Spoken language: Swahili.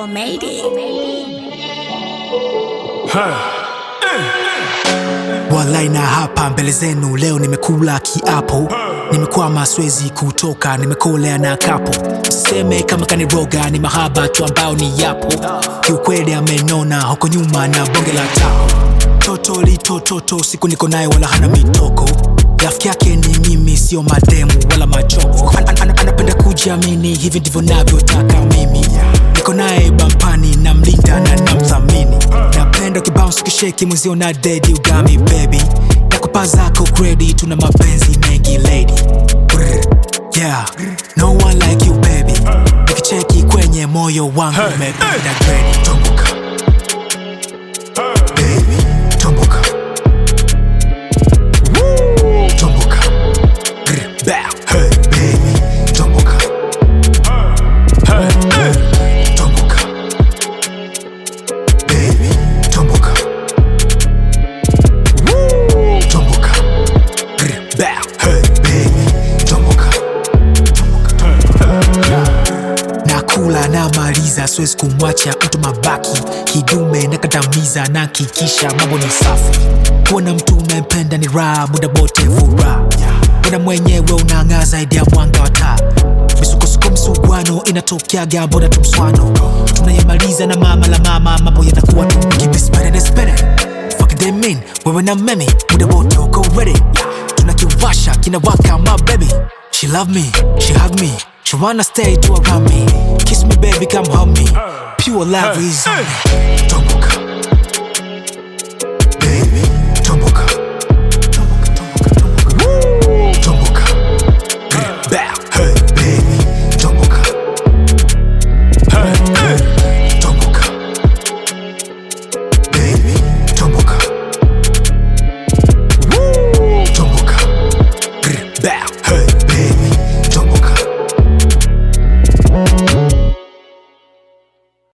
4 made it. Walai na hapa mbele zenu leo nimekula kiapo, nimekwama swezi kutoka, nimekolea na kapo. Seme kama kaniroga, ni mahaba tu ambao ni yapo. Kiukweli amenona huko nyuma na bonge la tako. Toto litototo, siku niko naye wala hana mitoko. Rafiki yake ni mimi, sio mademu wala machoko. An an an anapenda kujiamini, hivi ndivyo navyotaka mimi. Niko naye bampani, namlinda na namthamini. Napenda kibounce kisheki mwenzio na dedi ugami baby. Nakupa zako credit, tuna mapenzi mengi lady. Brr, yeah, no one like you baby. Nikicheki kwenye moyo wangu umependa gredi. Tumbuka baby, tumbuka tumbuka Grr, bow. Hey, baby, tumbuka tumbuka baby, tumbuka tumbuka Grr, bow. Hey, baby, tumbuka nakula na maliza, siwezi kumwacha mtu mabaki kidume na kandamiza na kikisha mambo ni safi. Kuona mtu unayempenda ni raha, muda wote furaha. Kuna mwenyewe unang'aa zaidi ya mwanga wa taa. Misukosuko msuguano inatokeaga, mbona tu mswano tunayemaliza na mama la mama, mambo yanakuwa tu kibispere nespere Fuck them mean, wewe na mimi muda wote uko ready tunakiwasha kinawaka my baby she love me she hug me she wanna stay to around me kiss me baby come hug me pure love is on me tumbuka